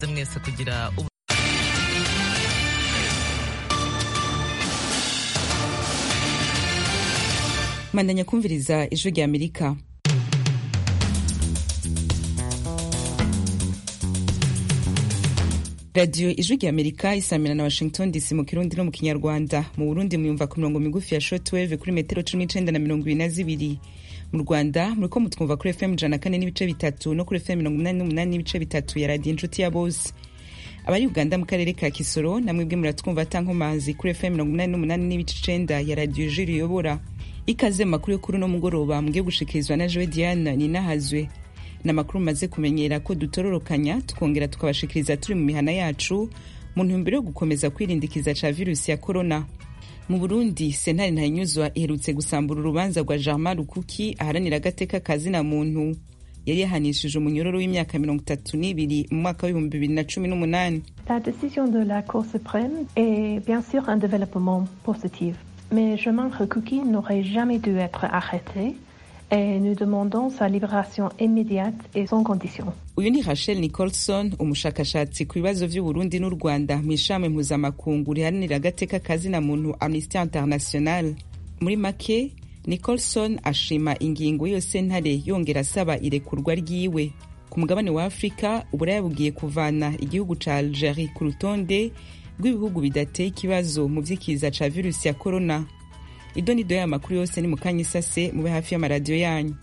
mwese kugira ubu mandanya kumviriza ijwi rya amerika radiyo ijwi rya amerika isamira na washington dc mu kirundi no mu kinyarwanda mu burundi muyumva ku mirongo migufi ya shortwave kuri metero cumi n'icenda na mirongo ibiri na zibiri mu rwanda muriko mutwumva kuri fm ijana na kane n'ibice bitatu no kuri fm mirongo umunani n'umunani n'ibice bitatu ya radiyo inshuti ya bose abari uganda mu karere ka kisoro namwebwe muratwumva atankomazi kuri fm mirongo umunani n'umunani n'ibice icenda ya radiyo jiri iyobora ikaze mu makuru yo kuri uno mugoroba mugiye gushikirizwa na jowe diana ninahazwe ni amakuru mumaze kumenyera ko dutororokanya tukongera tukabashikiriza turi mu mihana yacu mu ntumbero yo gukomeza kwirindikiza ca virusi ya korona mu burundi sentare ntayinyuzwa iherutse gusambura urubanza rwa germain rukuki aharanira agateka kazina muntu yari yahanishije umunyororo w'imyaka mirongo itatu n'ibiri mu mwaka w'ibihumbi bibiri na cumi n'umunani La décision de la Cour suprême est bien sûr un développement positif, mais Germain Rukuki n'aurait jamais dû être arrêté et nous demandons sa libération immédiate et sans condition. uyu ni rachel nicholson umushakashatsi ku bibazo vy'uburundi n'u rwanda mu ishami mpuzamakungu riharanira agateka kazina muntu amnesty international muri make nicholson ashima ingingo yose ntare yongera asaba irekurwa ryiwe ku mugabane wa afurika uburaya bugiye kuvana igihugu ca algerie ku rutonde rw'ibihugu bidateye ikibazo mu vy'ikiza ca virusi ya korona ido nido y'aya makuru yose ni mu kanya isase mube hafi y'amaradiyo yanyu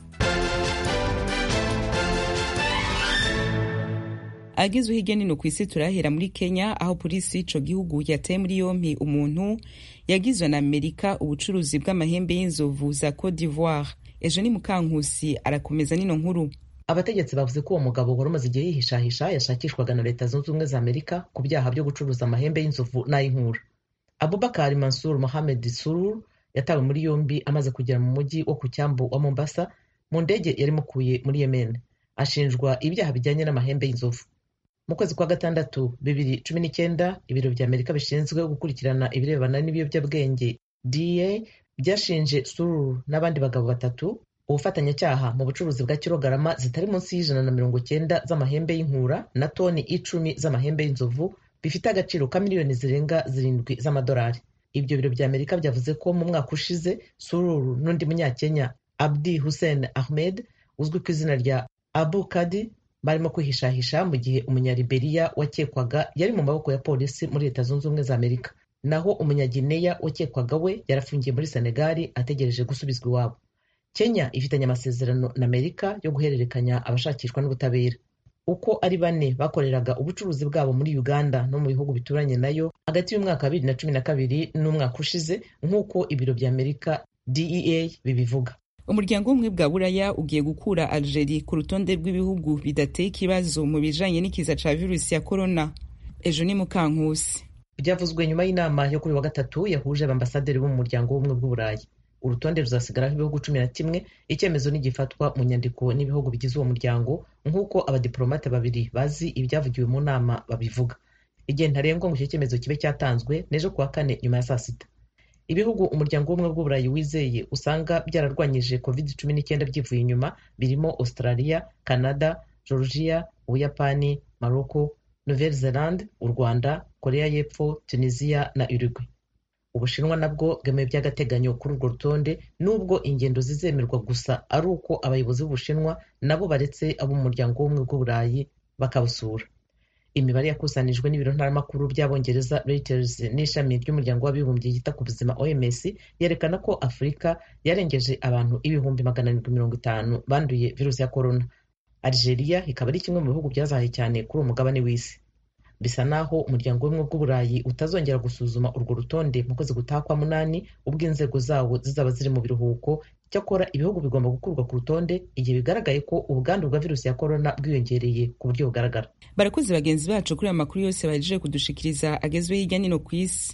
agezwe hirya nino ku isi turahera muri kenya aho polisi y'ico gihugu yataye muri yompi umuntu yagizwe na amerika ubucuruzi bw'amahembe y'inzovu za cote d'ivoire ejo ni mukankusi arakomeza nino nkuru abategetsi bavuze ko uwo mugabo wari umaze igihe yihishahisha yashakishwaga na leta zunze ubumwe za amerika ku byaha byo gucuruza amahembe y'inzovu n'ay'inkura abubakar mansur mohamed surur yatawe muri yombi amaze kugera mu mujyi wo ku cyambu wa mombasa mu ndege yari imukuye muri yemen ashinjwa ibyaha bijyanye n'amahembe y'inzovu mu kwezi kwa gatandatu bibiri cumi n'icyenda ibiro bya amerika bishinzwe gukurikirana ibirebana n'ibiyobyabwenge da byashinje sururu n'abandi bagabo batatu ubufatanyacyaha mu bucuruzi bwa kilogarama zitari munsi y'ijana na mirongo cyenda z'amahembe y'inkura na toni icumi z'amahembe y'inzovu bifite agaciro ka miliyoni zirenga zirindwi z'amadolari ibyo biro bya amerika byavuze ko mu mwaka ushize sururu n'undi munyakenya abdi hussein ahmed uzwi ku izina rya abu kadi barimo kwihishahisha mu gihe umunyaliberiya wakekwaga yari mu maboko ya polisi muri leta zunze ubumwe za amerika naho umunyagineya wakekwaga we yarafungiye muri senegali ategereje gusubizwa iwabo kenya ifitanye amasezerano na amerika yo guhererekanya abashakishwa n'ubutabera uko ari bane bakoreraga ubucuruzi bwabo muri uganda no mu bihugu bituranye nayo hagati y'umwaka wa bibiri na cumi na kabiri n'umwaka ushize nk'uko ibiro bya amerika dea bibivuga umuryango w'ubumwe bwa buraya ugiye gukura algerie ku rutonde rw'ibihugu bidateye ikibazo mu bijanye n'ikiza ca virusi ya korona ejo ni mukankusi byavuzwe nyuma y'inama yo kuri wa gatatu yahuje abambasaderi bo mu muryango w'ubumwe bw'uburayi urutonde ruzasigaraho ibihugu cumi na kimwe icyemezo nigifatwa mu nyandiko n'ibihugu bigize uwo muryango nk'uko abadiplomate babiri bazi ibyavugiwe mu nama babivuga igihe ntarengwa ngo icyo cyemezo kibe cyatanzwe n'ejo kuwa kane nyuma ya saa sita ibihugu umuryango w'ubumwe bw'uburayi wizeye usanga byararwanyije covid cumi n'icyenda byivuye inyuma birimo australia canada georgia ubuyapani maroko nouvelle zelande u rwanda korea y'epfo tunisia na uruguay ubushinwa nabwo bwemewe by'agateganyo kuri urwo rutonde nubwo ingendo zizemerwa gusa ari uko abayobozi b'ubushinwa nabo baretse abo mu muryango w'ubumwe bw'uburayi bakabusura imibare yakusanijwe n'ibiro ntaramakuru by'abongereza reuters n'ishami ry'umuryango w'abibumbye yita ku buzima oms yerekana ko afurika yarengeje abantu ibihumbi magana arindwi mirongo itanu banduye virusi ya korona algeria ikaba ari kimwe mu bihugu byazahaye cyane kuri uwo mugabane w'isi bisa naho umuryango w'ubumwe bw'uburayi utazongera gusuzuma urwo rutonde mu kwezi gutaha kwa munani ubwo inzego zawo zizaba ziri mu biruhuko cyakora ibihugu bigomba gukurwa ku rutonde igihe bigaragaye ko ubwandu bwa virusi ya korona bwiyongereye ku buryo bugaragara barakoze bagenzi bacu kuri aya makuru yose bahejeje kudushikiriza agezweho hirya nino ku isi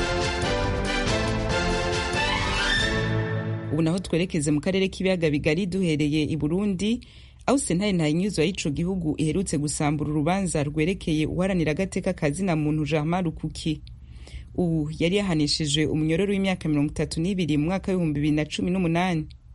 ubu naho twerekeze mu karere k'ibiyaga bigari duhereye i burundi aho sentare ntayinyuzwa y'ico gihugu iherutse gusambura urubanza rwerekeye uharanira agateka kazina muntu germain rukuki ubu yari yahanishije umunyororo w'imyaka mirongo itatu n'ibiri mu mwaka w'ibihumbi bibiri na cumi n'umunani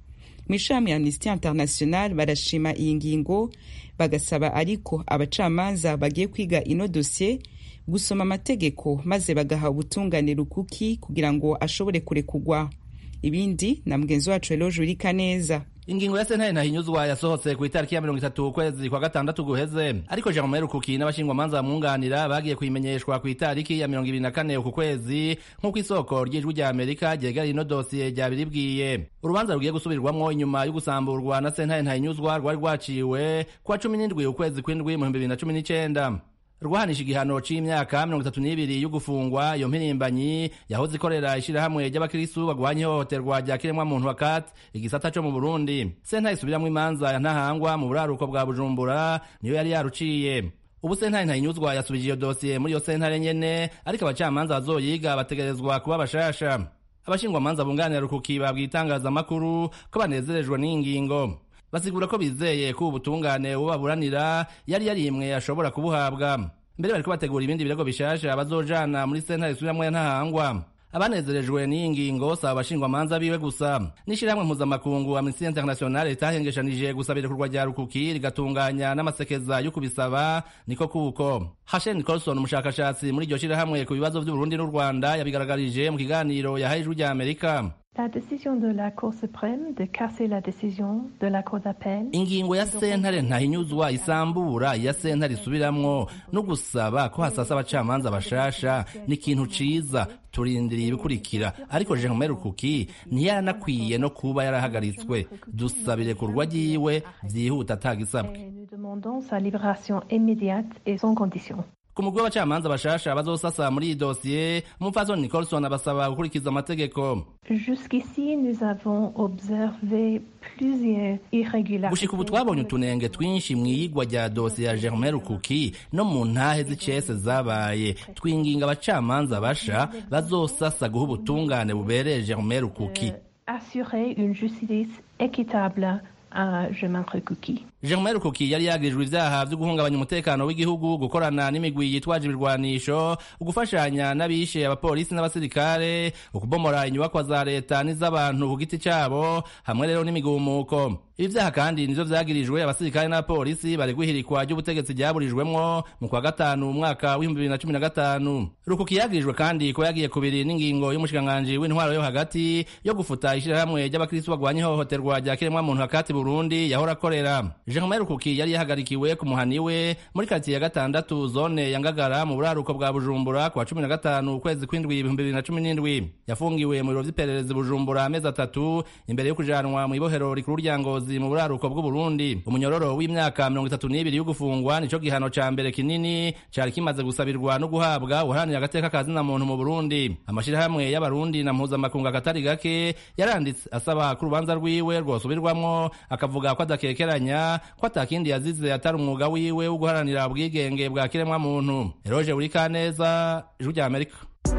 mu ishami amnesty international barashima iyi ngingo bagasaba ariko abacamanza bagiye kwiga ino dosiye gusoma amategeko maze bagaha ubutungane rukuki kugira ngo ashobore kurekugwa ibindi na mugenzi wacu eloge urika neza ingingo ya sentare ntahinyuzwa yasohotse ku itariki ya mirongo itatu ukwezi kwa gatandatu guheze ariko jean marie rukuki n'abashingwamanza bamwunganira bagiye kuyimenyeshwa ku itariki ya mirongo ibiri na kane uku kwezi nk'uko isoko ry'ijwi rya amerika ryegereye ino dosiye ryabiribwiye urubanza rugiye gusubirwamwo inyuma yo gusamburwa na sentare ntahinyuzwa rwari rwaciwe kuwa cumi n'indwi ukwezi kw'indwi mu bihumbi bibiri na cumi n'icenda rwahanisha igihano c'imyaka mirongo itatu n'ibiri yo gufungwa iyo mpirimbanyi yahoze ikorera ishirahamwe ry'abakristu bagwanya ihohoterwa rya kiremwamuntu wakat igisata co mu burundi sentare isubiramwo imanza ya ntahangwa mu buraruko bwa bujumbura niyo yari yaruciye ubu sentare ntayinyuzwa yasubije iyo dosiye muri iyo sentare nyene ariko abacamanza bazoyiga bategerezwa kuba bashasha abashingwamanza bunganira rukuki babwiye itangazamakuru ko banezerejwe n'iyi ngingo basigura ko bizeye ko ubutungane bubaburanira yari yarimwe ashobora kubuhabwa mbere bariko bategura ibindi birego bishasha bazojana muri sentare isubiramwo ya ntahangwa abanezerejwe n'iyi ngingo si abashingwamanza biwe gusa n'ishirahamwe mpuzamakungu amnesty international ritahengeshanije gusaba irekurwa rya rukuki rigatunganya n'amasekeza yo kubisaba niko kuko hashen nicolson umushakashatsi muri iryo shirahamwe ku bibazo vy'uburundi n'u rwanda yabigaragarije mu kiganiro yahaye ijwi rya amerika La décision de la Cour suprême de casser la décision de la Cour d'appel. ingingo ya sentare ntahinyuzwa isambura iya sentare isubiramwo no gusaba ko hasasa abacamanza bashasha ni ikintu ciza turindiriye ibikurikira ariko Jerome Rukuki ntiyaranakwiye no kuba yarahagaritswe dusabire kurwa ryiwe vyihuta atagisabwe Et nous demandons sa libération immédiate et sans condition. ku mugwi w'abacamanza bashasha bazosasa muri iyi dosiye umupfasoni Nicholson abasaba gukurikiza amategeko Jusqu'ici, nous avons observé plusieurs irrégularités. gushika ubu twabonye utunenge twinshi mu iyigwa rya dosiye ya Germain Rukuki no mu ntahe z'icese zabaye twinginga abacamanza basha bazosasa guha ubutungane bubereye Germain Rukuki Assurer une justice équitable à Germain Rukuki. Germain Rukuki yari yagirijwe ivyaha vyo guhungabanya umutekano w'igihugu gukorana n'imigwi yitwaje ibirwanisho ugufashanya n'abishe abapolisi n'abasirikare ukubomora inyubakwa za leta n'iz'abantu ku giti cabo hamwe rero n'imigumuko ibi vyaha kandi nivyo vyagirijwe abasirikare n'abapolisi baregwa ihirikwa ry'ubutegetsi ryaburijwemwo mu kwa gatanu umwaka w'ibihumbi bibiri na cumi na gatanu Rukuki yagirijwe kandi ko yagiye kubiri n'ingingo y'umushikiranganji w'intwaro yo hagati yo gufuta ishirahamwe ry'abakristu bagwanya ihohoterwa rya kiremwamuntu hagati Burundi yahora akorera Germain Rukuki yari yahagarikiwe ku muhani we muri karitsiye ya gatandatu zone ya Ngagara mu buraruko bwa Bujumbura kwa cumi na gatanu ukwezi kw'indwi ibihumbi bibiri na cumi n'indwi yafungiwe mu biro vy'iperereza i Bujumbura amezi atatu imbere yo kujanwa mu ibohero rikuru rya Ngozi mu buraruko bw'Uburundi umunyororo w'imyaka mirongo itatu n'ibiri yo gufungwa nico gihano ca mbere kinini cari kimaze gusabirwa no guhabwa uharanira agateka ka zina muntu mu Burundi amashirahamwe y'abarundi na mpuzamakungu akatari gake yaranditse asaba ko urubanza rwiwe rwosubirwamwo akavuga ko adakekeranya ko atakindi yazize atari umwuga wiwe wo guharanira ubwigenge bwa kiremwa muntu eroje buri kaneza ijwi rya amerika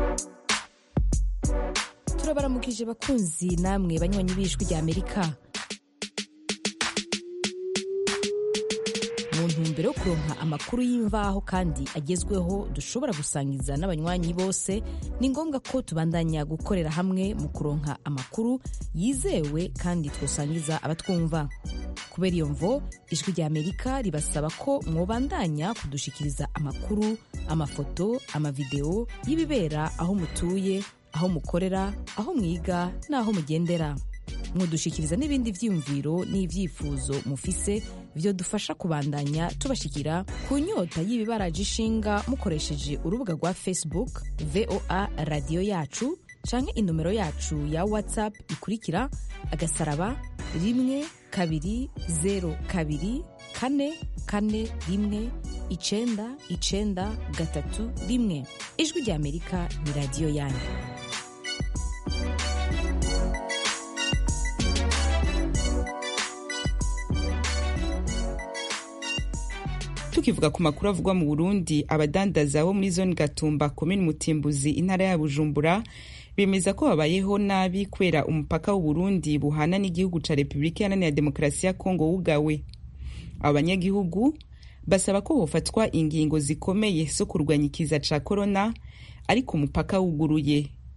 turabaramukije bakunzi namwe banywanyi b'ijwi rya amerika mu ntumbero yo kuronka amakuru y'imvaho kandi agezweho dushobora gusangiza n'abanywanyi bose ni ngombwa ko tubandanya gukorera hamwe mu kuronka amakuru yizewe kandi twosangiza abatwumva kubera iyo mvo ijwi rya amerika ribasaba ko mwobandanya kudushikiriza amakuru amafoto amavideo y'ibibera aho mutuye aho mukorera aho mwiga n'aho mugendera mwodushikiriza n'ibindi vyiyumviro n'ivyifuzo mufise vyodufasha kubandanya tubashikira ku nyota y'ibibaraje ishinga mukoresheje urubuga rwa facebook voa radiyo yacu canke inomero yacu ya whatsapp ikurikira agasaraba rimwe kabiri zero kabiri kane kane rimwe icenda icenda gatatu rimwe ijwi rya amerika ni radiyo yanyu tukivuga ku makuru avugwa mu burundi abadandaza bo muri zone gatumba komini mutimbuzi intara ya bujumbura bemeza ko babayeho nabi kubera umupaka w'uburundi buhana n'igihugu ca repubulika iharanira demokarasi ya kongo wugawe abo banyagihugu basaba ko hofatwa ingingo zikomeye zo kurwanya ikiza ca korona ariko umupaka wuguruye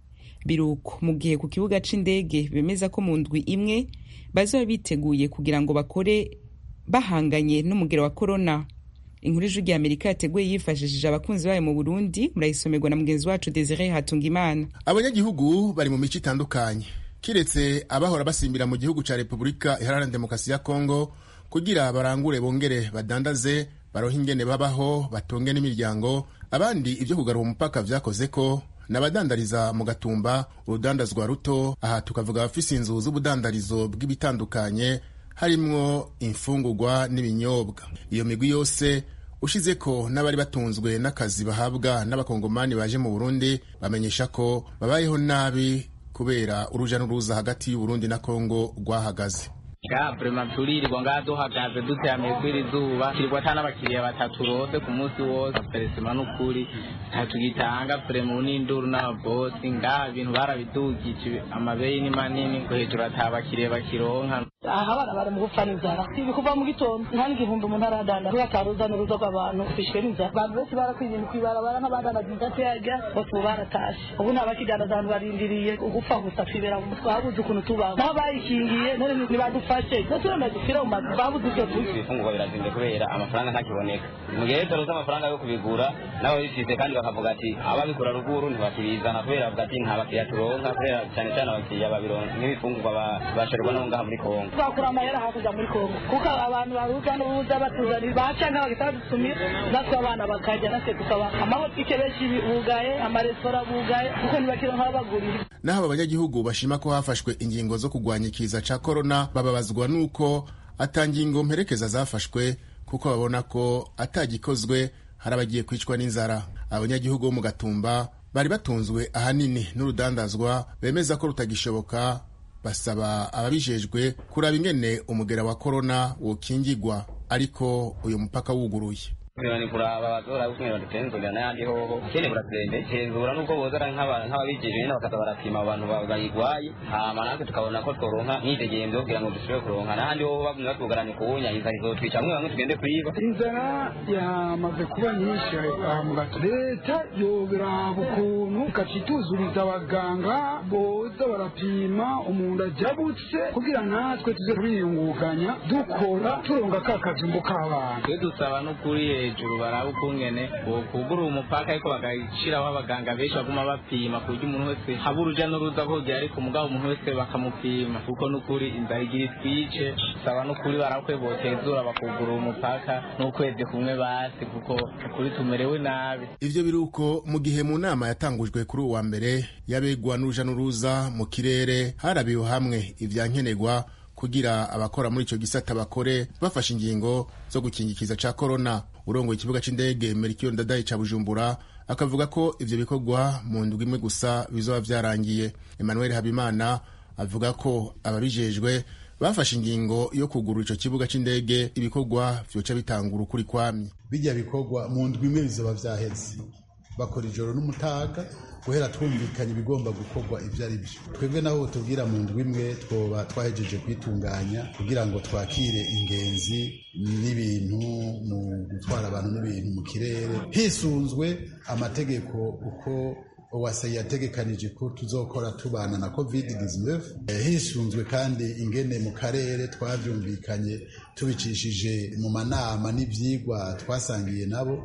biruko mu gihe ku kibuga c'indege bemeza ko mu ndwi imwe bazoba biteguye kugira ngo bakore bahanganye n'umugero wa korona inkuru ijwi rya amerika yateguye yifashishije abakunzi bayo mu burundi murayisomerwa na mugenzi wacu desire hatungimana abanyagihugu bari mu mico itandukanye kiretse abahora basimbira mu gihugu ca repubulika iharanira demokarasi ya kongo kugira barangure bongere badandaze barohe ingene babaho batunge n'imiryango abandi ibyo kugarura umupaka vyakoze ko n'abadandariza mu gatumba urudandazwa ruto aha tukavuga abafise inzu z'ubudandarizo bw'ibitandukanye harimwo imfungurwa n'ibinyobwa iyo migwi yose ushize ko n'abari batunzwe n'akazi bahabwa n'abakongomani baje mu burundi bamenyesha ko babayeho nabi kubera uruja n'uruza hagati y'uburundi na kongo rwahagaze nga vrema turirirwa ngaha duhagaze duteramiye kw'iri zuba kirirwa ata n'abakiriya batatu rose ku munsi wose peresima n'ukuri ntatugitanga vrema ubu n'induru n'ababosi ngaha ibintu barabidugije amabeyi ni manini ngo hejuru ata bakiriya bakironka aha abana bari mu gupfa n'inzara ibi kuva mu gitondo nta n'igihumbi umuntu aradanda kubera ataruza n'uruza rw'abantu bishwe n'inzara abantu benshi barakwiye ibintu kw'ibarabara nk'abadandaza inzate yarya bose ubu baratashe ubu nta bakidandaza abantu barindiriye ugupfa gusa twibera mu mutwe habuze ukuntu tubaho nabo bayikingiye none ntibadufashe turenda dupfira mu mazu babuze icyo turya ibifungurwa birazimvye kubera amafaranga ntakiboneka mu gihe rero taruzi amafaranga yo kubigura nabo bifise kandi bakavuga ati ababikura ruguru ntibakibizana kubera bavuga ati nta bakiriya turonka kubera cyane cyane abakiriya babironka nk'ibifungurwa bashorirwa no ngaha muri kongo twakura amahera hakurya muri kongo kuko abantu baruza n'uruza batuzanira baca nk'abagita badusumira natwe abana bakarya natwe tukaba amabotike benshi bugaye amaresitora bugaye kuko ntibakironka ababagurira naho aba banyagihugu bashima ko hafashwe ingingo zo kurwanya ikiza ca korona bababazwa n'uko ata ngingo mperekeza zafashwe kuko babona ko atagikozwe hari abagiye kwicwa n'inzara abanyagihugu bo mu gatumba bari batunzwe ahanini n'urudandazwa bemeza ko rutagishoboka basaba ababijejwe kuraba ingene umugera wa korona wokingigwa ariko uyu mupaka wuguruye ni kuraba abazora ukuntu badutenzurira n'ayandi hoho kene buratembe tenzura nuko bozara nk'ababijejwe nyene bakaza barapima abantu bayigwaye hama natwe tukabona ko tworonka myidegemvyo kugira ngo dushobore kuronka n'ahandi hoho bamwe batugaranye kuwunya inzara izotwica bamwe bamwe tugende kwiba inzara yamaze kuba nyinshi aha mu gato leta yobiraba ukuntu ikacituzuriza abaganga boza barapima umuntu ajabutse kugira natwe tuze turiyunguganya dukora turonga ka kajumbo k'abana twe dusaba n'ukuri hejuru baraba ukungene bokugura umupaka ariko bagashiraho abaganga benshi baguma bapima ku buryo umuntu wese haba uruja n'uruza kugira ariko mugabo umuntu wese bakamupima kuko n'ukuri inzara igira itwice saba n'ukuri barakwe botezura bakugura umupaka n'ukwezi kumwe basi kuko ukuri tumerewe nabi ivyo biruko mu gihe mu nama yatangujwe kuri uwa mbere y'abegwa n'uruja n'uruza mu kirere harabiwe hamwe ivyankenerwa kugira abakora muri ico gisata bakore bafashe ingingo zo gukingikiza ca korona urongoye ikibuga c'indege Melchior Ndadaye ca Bujumbura akavuga ko ivyo bikorwa mu ndwi imwe gusa bizoba vyarangiye Emmanuel Habimana avuga ko ababijejwe bafashe ingingo yo kugurura ico kibuga c'indege ibikorwa vyoca bitangura ukuri kwamye bijya bikorwa mu ndwi imwe bizoba vyaheze bakora ijoro n'umutaga guhera twumvikanye ibigomba gukorwa ibyo ari byo twebwe naho tubwira mu ndwi imwe twoba twahejeje kwitunganya kugira ngo twakire ingenzi n'ibintu mu gutwara abantu n'ibintu mu kirere hisunzwe amategeko uko uwase yategekanije ko tuzokora tubana na covid 19 hisunzwe kandi ingene mu karere twavyumvikanye tubicishije mu manama n'ivyigwa twasangiye nabo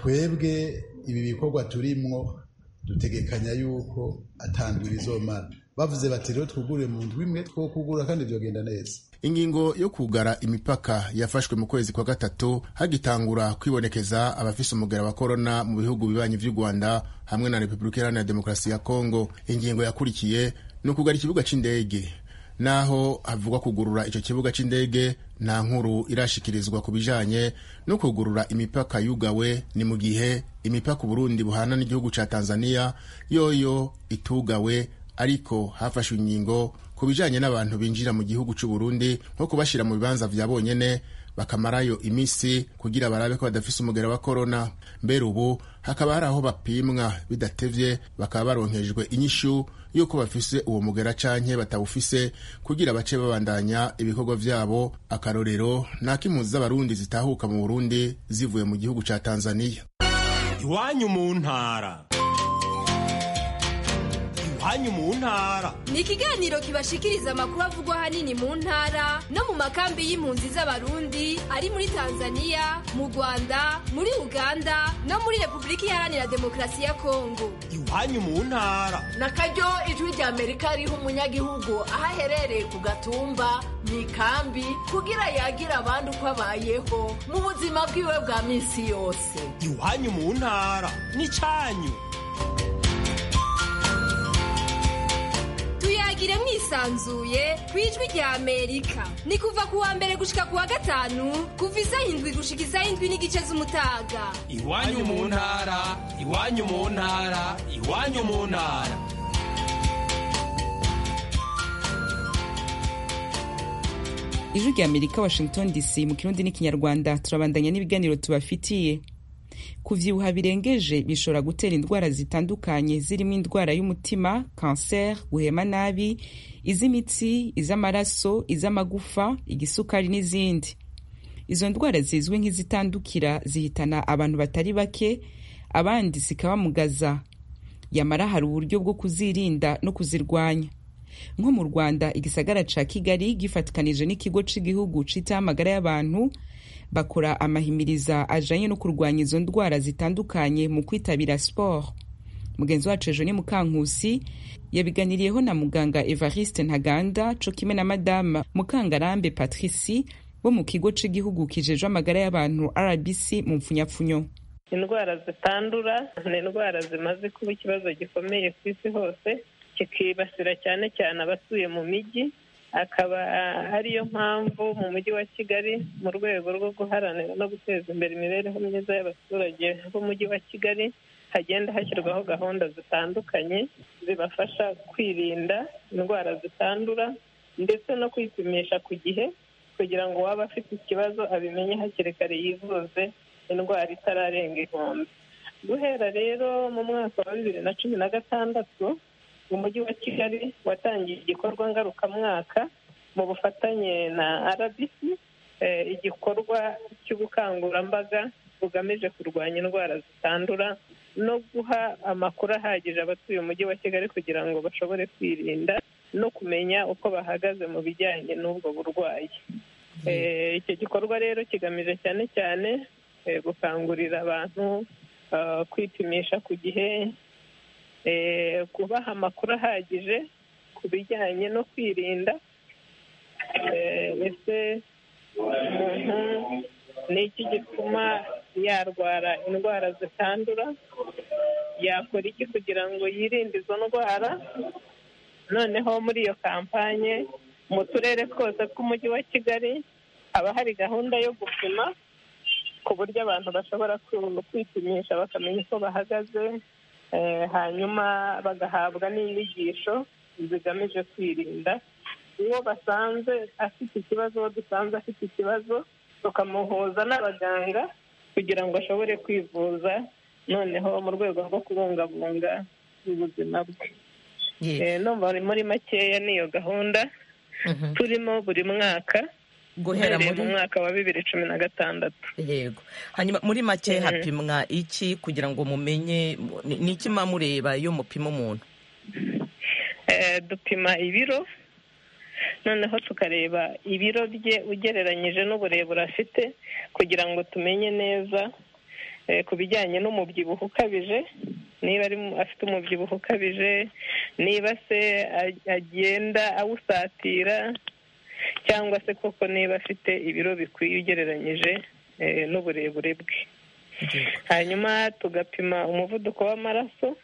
twebwe ibi bikorwa turimwo dutegekanya yuko atandwira izomara bavuze bati rero twugure mu ndwi imwe two kugura kandi vyogenda neza ingingo yo kugara imipaka yafashwe mu kwezi kwa gatatu hagitangura kwibonekeza abafise umugera wa korona mu bihugu bibanyi vy'u rwanda hamwe na repubulika iharanira demokarasi ya kongo ingingo yakurikiye ni ukugara ikibuga c'indege naho havugwa kugurura ico kibuga c'indege nta nkuru irashikirizwa ku bijanye no kugurura imipaka yugawe ni mu gihe imipaka uburundi buhana n'igihugu ca tanzania yoyo itugawe ariko hafashwe ingingo ku bijanye n'abantu binjira mu gihugu c'uburundi nko kubashira mu bibanza vya bonyene bakamarayo imisi kugira barabe ko badafise umugera wa korona mbere ubu hakaba hari aho bapimwa bidatevye bakaba baronkejwe inyishu yuko bafise uwo mugera canke batawufise kugira bace babandanya ibikorwa vyabo akarorero n'akimpuzi z'abarundi zitahuka mu burundi zivuye mu gihugu ca tanzania iwanyu mu ntara iwanyu mu ntara ni ikiganiro kibashikiriza amakuru avugwa ahanini mu ntara no mu makambi y'impunzi z'abarundi ari muri tanzania mu rwanda muri uganda no muri repubulika iharanira demokarasi ya kongo iwanyu mu ntara na karyo ijwi rya amerika riha umunyagihugu aho aherereye ku gatumba mu ikambi kugira yagire abandi uko abayeho mu buzima bwiwe bwa minsi yose iwanyu mu ntara n'icyanyu tuyagire mwisanzuye ku ijwi rya amerika ni kuva ku wa mbere gushika ku wa gatanu kuva isaha indwi gushika isaha indwi n'igice z'umutaga iwanyu mu ntara iwanyu mu ntara iwanyu mu ntara ijwi rya amerika washington dc mu kirundi n'ikinyarwanda turabandanya n'ibiganiro tubafitiye kuvyibuha birengeje bishobora gutera indwara zitandukanye zirimo indwara y'umutima kanser guhema nabi iz'imitsi iz'amaraso iz'amagufa igisukari n'izindi izo ndwara zizwi nk'izitandukira zihitana abantu batari bake abandi zikabamugaza yamara hari uburyo bwo kuzirinda no kuzirwanya nko mu rwanda igisagara ca kigali gifatikanije n'ikigo c'igihugu citaho amagara y'abantu bakora amahimiriza ajanye no kurwanya izo ndwara zitandukanye mu kwitabira siporo mugenzi wacu ejo ni mukankusi yabiganiriyeho na muganga evariste ntaganda co kimwe na madama mukangarambe patrici bo mu kigo c'igihugu kijejwe amagara y'abantu rbc mu mpfunyapfunyo indwara zitandura ni indwara zimaze kuba ikibazo gikomeye ku isi hose kikibasira cyane cyane abatuye mu mijyi akaba ariyo mpamvu mu mujyi wa kigali mu rwego rwo guharanira no guteza imbere imibereho myiza y'abaturage b'umujyi wa kigali hagenda hashyirwaho gahunda zitandukanye zibafasha kwirinda indwara zitandura ndetse no kwipimisha ku gihe kugira ngo uwaba afite ikibazo abimenye hakiri kare yivuze indwara itararenga inkombe guhera rero mu mwaka wa bibiri na cumi na gatandatu umujyi wa kigali watangiye igikorwa ngarukamwaka mu bufatanye na rbc igikorwa cy'ubukangurambaga bugamije kurwanya indwara zitandura no guha amakuru ahagije abatuye umujyi wa kigali kugira ngo bashobore kwirinda no kumenya uko bahagaze mu bijyanye n'ubwo burwayi icyo gikorwa rero kigamije cyane cyane gukangurira abantu kwipimisha ku gihe kubaha amakuru ahagije ku bijyanye no kwirinda ese umuntu ni iki gituma yarwara indwara zitandura yakora iki kugira ngo yirinde izo ndwara noneho muri iyo kampanye mu turere twose tw'umujyi wa kigali haba hari gahunda yo gupima ku buryo abantu bashobora kwipimisha bakamenya uko bahagaze hanyuma bagahabwa n'inyigisho zigamije kwirinda uwo basanze afite ikibazo uwo dusanze afite ikibazo tukamuhuza n'abaganga kugira ngo ashobore kwivuza noneho mu rwego rwo kubungabunga ubuzima bwe no muri makeya n'iyo gahunda turimo buri mwaka guhera mu mwaka wa bibiri cumi na gatandatu yego hanyuma muri make hapimwa iki kugira ngo mumenye ni iki muba mureba iyo mupima umuntu dupima ibiro noneho tukareba ibiro bye ugereranyije n'uburebure afite kugira ngo tumenye neza ku bijyanye n'umubyibuho ukabije niba afite umubyibuho ukabije niba se agenda awusatira cyangwa se koko niba afite ibiro bikwiye ugereranyije n'uburebure bwe hanyuma tugapima umuvuduko w'amaraso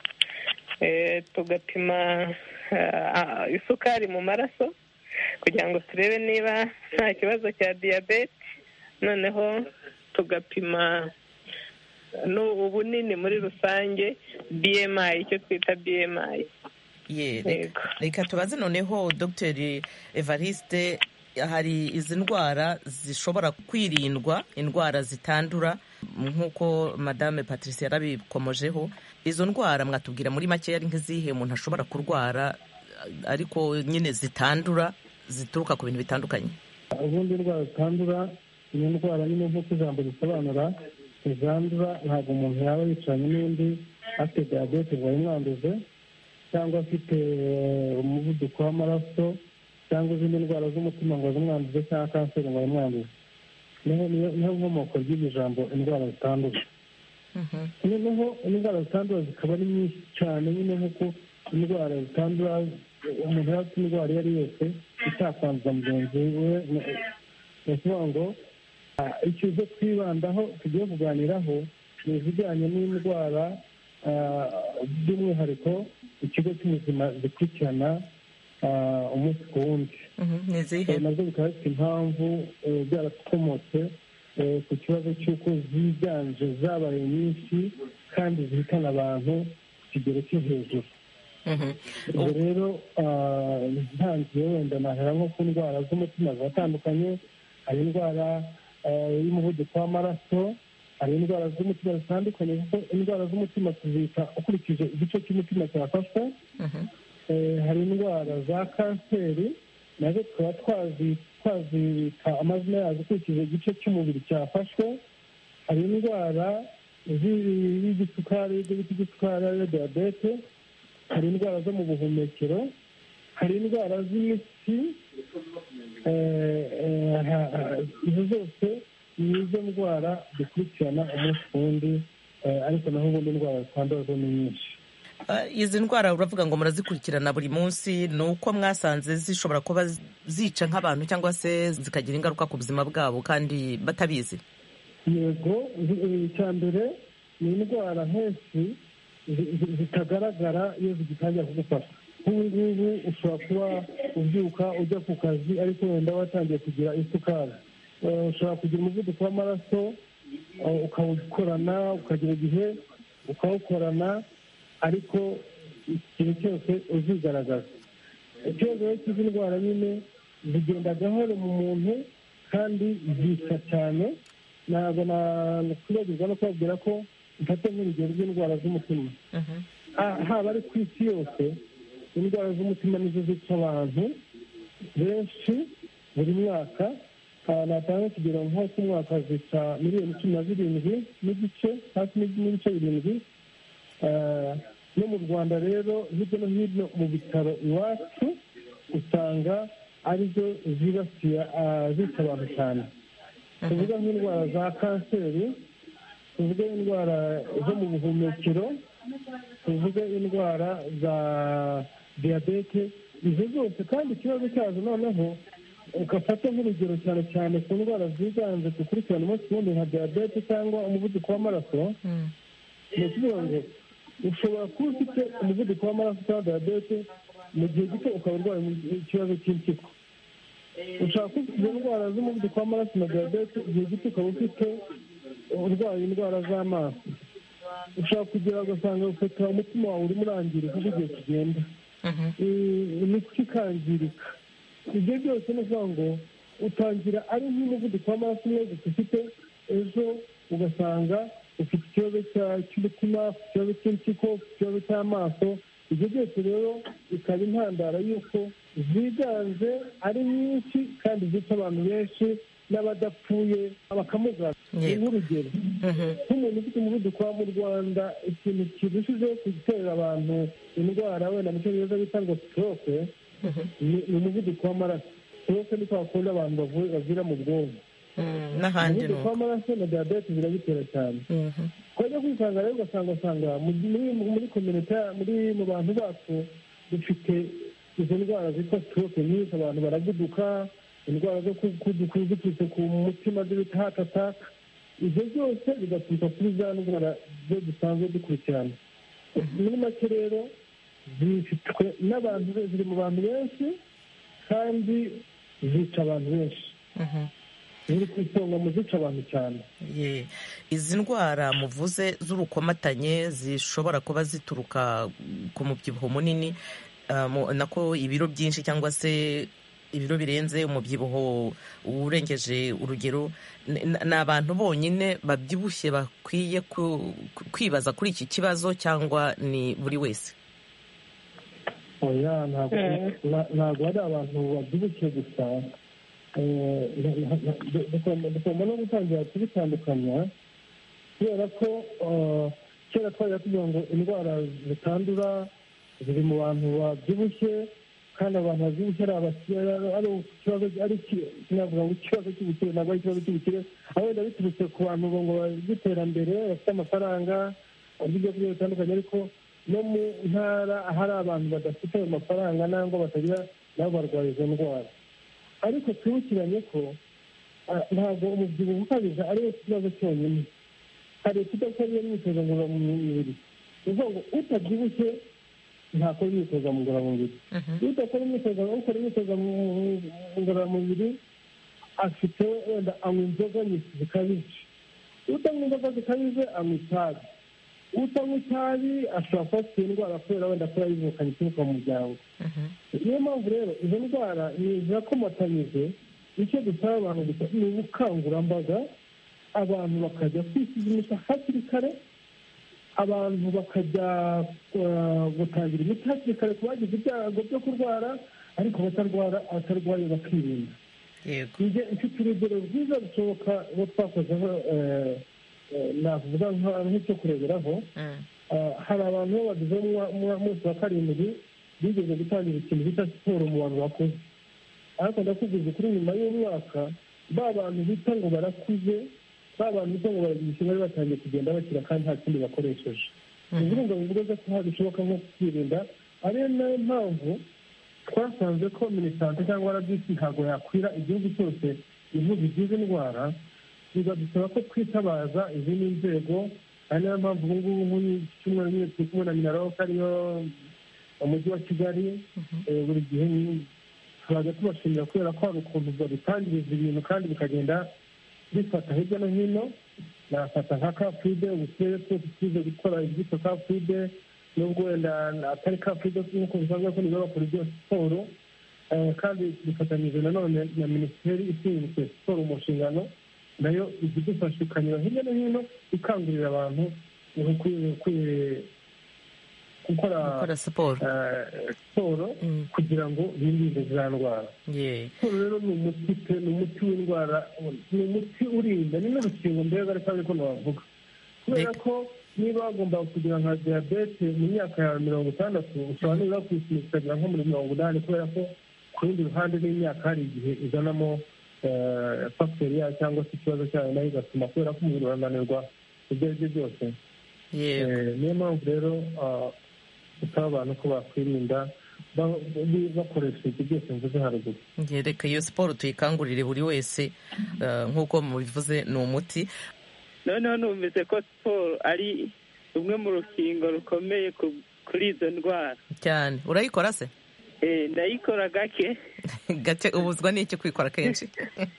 tugapima isukari mu maraso kugira ngo turebe niba nta kibazo cya diyabete noneho tugapima ubunini muri rusange bmi icyo twita bmi reka tubaze noneho dogiteri evariste hari izi ndwara zishobora kwirindwa indwara zitandura nk'uko madame patricia yarabikomojeho izo ndwara mwatubwira muri make ari nk'izihe umuntu ashobora kurwara ariko nyine zitandura zituruka ku bintu bitandukanye ubundi indwara zitandura ni indwara nyine nk'uko ijambo risobanura ntizandura ntabwo umuntu yaba yicaranye n'undi afite diyabete ngo ayimwanduze cyangwa afite umuvuduko w'amaraso cyangwa izindi ndwara z'umutima ngo zimwanduze cyangwa kanseri ngo zimwanduze niho nkomoko ry'iri jambo indwara zitandura noneho indwara zitandura zikaba ari nyinshi cyane nyine nk'uko indwara zitandura umuntu yaba afite indwara iyo ari yose itakwanduza mugenzi we ni ukuvuga ngo icyo twibandaho tugiye kuganiraho ni izijyanye n'indwara by'umwihariko ikigo cy'ubuzima gikurikirana umunsi ku wundi nabyo bikaba bifite impamvu byarakomotse ku kibazo cy'uko ziganje zabaye nyinshi kandi zihitana abantu ku kigero cyo hejuru ubwo rero ntangiye wenda nahera nko ku ndwara z'umutima ziratandukanye hari indwara y'umuvuduko w'amaraso hari indwara z'umutima zitandukanye kuko indwara z'umutima tuzita ukurikije igice cy'umutima cyafashwe hari indwara za kanseri nazo tukaba twazita amazina yazo ukurikije igice cy'umubiri cyafashwe hari indwara y'igisukari ibyo bita igisukari ariyo diyabete hari indwara zo mu buhumekero hari indwara z'imitsi izo zose ni izo ndwara dukurikirana umunsi ku wundi ariko naho ubundi indwara zitandura zo ni nyinshi izi ndwara uravuga ngo murazikurikirana buri munsi ni uko mwasanze zishobora kuba zica nk'abantu cyangwa se zikagira ingaruka ku buzima bwabo kandi batabizi yego icya mbere ni indwara henshi zitagaragara iyo zigitangira kugufata nk'ubu ngubu ushobora kuba ubyuka ujya ku kazi ariko wenda watangiye kugira isukari ushobora kugira umuvuduko w'amaraso ukawukorana ukagira igihe ukawukorana ariko ikintu cyose uzigaragaza ikibazo rero cy'izi ndwara nyine zigenda gahoro mu muntu kandi zica cyane ntabwo nakwibagirwa no kubabwira ko mfate nk'urugero rw'indwara z'umutima haba ari ku isi yose indwara z'umutima nizo zica abantu benshi buri mwaka natanga ikigero nko ku mwaka zica miliyoni cumi na zirindwi n'igice hafi n'ibice birindwi no mu rwanda rero hirya no hino mu bitaro iwacu usanga arizo zibasiye zica abantu cyane tuvuga nk'indwara za kanseri tuvuge indwara zo mu buhumekero tuvuge indwara za diyabete izo zose kandi ikibazo cyazo noneho ugafata nk'urugero cyane cyane ku ndwara ziganje dukurikirana umunsi ku wundi nka diyabete cyangwa umuvuduko w'amaraso ni ukuvuga ngo ushobora kuba ufite umuvuduko w'amaraso cyangwa diyabete mu gihe gito ukaba urwaye ikibazo cy'impyiko ushobora kuba ufite indwara z'umuvuduko w'amaraso na diyabete igihe gito ukaba ufite urwaye indwara z'amaso ushobora kugira ugasanga ufite umutima wawe urimo urangirika uko ugiye kugenda imitsi ikangirika ibyo byose ni ukuvuga ngo utangira ari nk'umuvuduko w'amaraso umwe gusa ufite ejo ugasanga ufite ikibazo cy'umutima ikibazo cy'impyiko ikibazo cy'amaso ibyo byose rero bikaba intandaro y'uko ziganje ari nyinshi kandi zica abantu benshi n'abadapfuye bakamugana ni nk'urugero nk'umuntu ufite umuvuduko wa mu rwanda ikintu kirushijeho gutera abantu indwara wenda mu cyongereza bita ngo stroke ni umuvuduko w'amaraso stroke ni kwa kundi abantu bavira mu bwonko n'ahandi umuvuduko w'amaraso na diyabete zirabitera cyane twajya kwisanga rero ugasanga usanga muri kominota muri mu bantu bacu dufite izo ndwara zitwa stroke nyinshi abantu baraguduka indwara zo kuduka ziturutse ku mutima z'ibita hati ataka ibyo byose bigaturuka kuri za ndwara zo dusanzwe dukurikirana muri make rero zifitwe n'abantu ziri mu bantu benshi kandi zica abantu benshi ziri ku isonga mu zica abantu cyane izi ndwara muvuze z'urukomatanye zishobora kuba zituruka ku mubyibuho munini nako ibiro byinshi cyangwa se ibiro birenze umubyibuho urengeje urugero ni abantu bonyine babyibushye bakwiye kwibaza kuri iki kibazo cyangwa ni buri wese oya ntabwo ari abantu babyibushye gusa dukunda no gutangira kubitandukanya kubera ko kera twajya tugira ngo indwara zitandura ziri mu bantu babyibushye kandi abantu babyibushye ari abakire ari ikibazo ari kinavuga ngo ikibazo cy'ubukire ntabwo ari ikibazo cy'ubukire aho wenda biturutse ku bantu ngo by'iterambere bafite amafaranga barya ibyo kurya bitandukanye ariko no mu ntara ahari abantu badafite ayo mafaranga nangwa batagira nabo barwaye izo ndwara ariko twibukiranye ko ntabwo umubyibuho ukabije ariwo kibazo cyonyine hari kudakora iyo myitozo ngororamubiri ni ukuvuga ngo utabyibushye ntakora imyitozo ngororamubiri iyo udakora imyitozo ukora imyitozo ngororamubiri afite wenda anywa inzoga nyinshi zikabije utanywa inzoga zikabije anywa itabi utanywa itabi ashobora kuba afite indwara kubera wenda ko yayivukanye ituruka mu muryango niyo mpamvu rero izo ndwara ni zirakomatanyije icyo dusaba abantu gusa ni ubukangurambaga abantu bakajya kwisuzumisha hakiri kare abantu bakajya gutangira imiti hakiri kare ku bagize ibyago byo kurwara ariko batarwara abatarwaye bakirinda mfite urugero rwiza rushoboka uwo twakozeho navuga nk'icyo kureberaho hari abantu bo bagize munsi wa karindwi bigeze gutangira ikintu bita siporo mu bantu bakuze ariko ndakubwiza kuri nyuma y'umwaka ba bantu bita ngo barakuze ba bantu bita ngo baragira bari batangiye kugenda bakira kandi nta kindi bakoresheje ni ukuvuga ngo bivuga ko bishoboka nko kwirinda ariyo nayo mpamvu twasanze ko minisante cyangwa rbc ntabwo yakwira igihugu cyose ivuga igize indwara bigadusaba ko twitabaza izindi nzego ari nayo mpamvu ubu ngubu nk'icyumweru nyine turi kumwe na minaloc ariyo umujyi wa kigali buri gihe tuzajya tubashimira kubera ko hari ukuntu babitangiriza ibintu kandi bikagenda bifata hirya no hino nafata nka kafude ubu turere twose tuzi gukora ibyitwa kafude nubwo wenda atari kafude nk'uko bisanzwe ko nibo bakora ibyo siporo kandi bifatanyije nanone na minisiteri ishinzwe siporo mu nshingano nayo ijya idufasha ikanyura hirya no hino ikangurira abantu gukora siporo siporo kugira ngo birinde za ndwara siporo rero ni umuti pe ni umuti w'indwara ni umuti urinda ni n'urukingo mbega ariko ariko navuga kubera ko niba wagomba kugira nka diyabete mu myaka yawe mirongo itandatu ushobora nibura kuyisunika ukagera nko muri mirongo inani kubera ko ku rundi ruhande n'imyaka hari igihe izanamo fagiteri yayo cyangwa se ikibazo cyayo nayo igatuma kubera ko umubiri urananirwa ibyo ari byo byose niyo mpamvu rero gusaba abantu ko bakwirinda bakoresha ibyo byose mvuze haruguru reka iyo siporo tuyikangurire buri wese nk'uko mubivuze ni umuti noneho numvise ko siporo ari rumwe mu rukingo rukomeye kuri izo ndwara cyane urayikora se ndayikora gake gake ubuzwa n'iki kwikora kenshi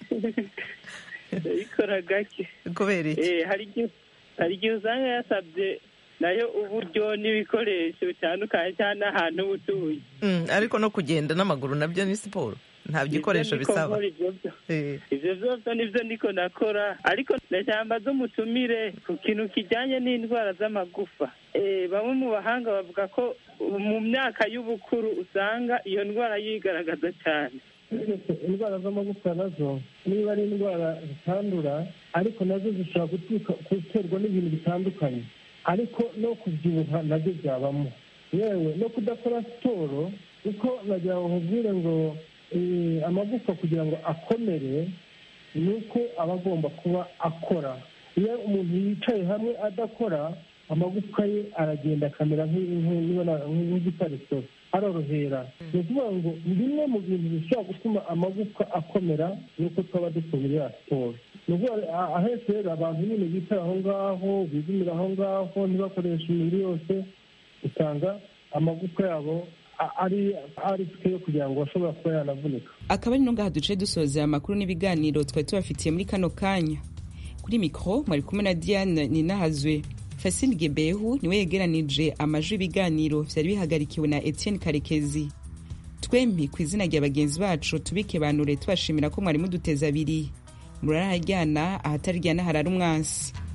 ndayikora gake kubera iki hari igihe usanga yasabye nayo uburyo n'ibikoresho bitandukanye cyangwa n'ahantu uba utuye ariko no kugenda n'amaguru nabyo ni siporo nta bikoresho bisaba ibyo byose nibyo niko nakora ariko ndashyamba z'umutumire ku kintu kijyanye n'indwara z'amagufa bamwe mu bahanga bavuga ko mu myaka y'ubukuru usanga iyo ndwara yigaragaza cyane indwara z'amagufa nazo niba ari indwara zitandura ariko nazo zishobora guterwa n'ibintu bitandukanye ariko no kubyibuha nabyo byabamo yewe no kudakora siporo kuko nagira ngo nkubwire ngo amagufa kugira ngo akomere ni uko aba agomba kuba akora iyo umuntu yicaye hamwe adakora amagufwa ye aragenda akamera nk'igipariso arorohera ni ukuvuga ngo bimwe mu bintu bishobora gutuma amagufwa akomera ni uko twaba dukora siporo ni ukuvuga ahenshi rero abantu nyine bicara aho ngaho bigumira aho ngaho ntibakoreshe imibiri yose usanga amagufwa yabo ari ari yo kugira ngo bashobora kuba yanavunika akaba ari no ngaha duce dusoza amakuru n'ibiganiro twari tubafitiye muri kano kanya kuri mikoro mwari kumwe na diane ninahazwe fasine gebehu niwe yegeranije amajwi y'ibiganiro byari bihagarikiwe na etienne karekezi twembi ku izina rya bagenzi bacu tubike banure tubashimira ko mwari muduteza abiri murarahajyana ahatarijyana harara umwansi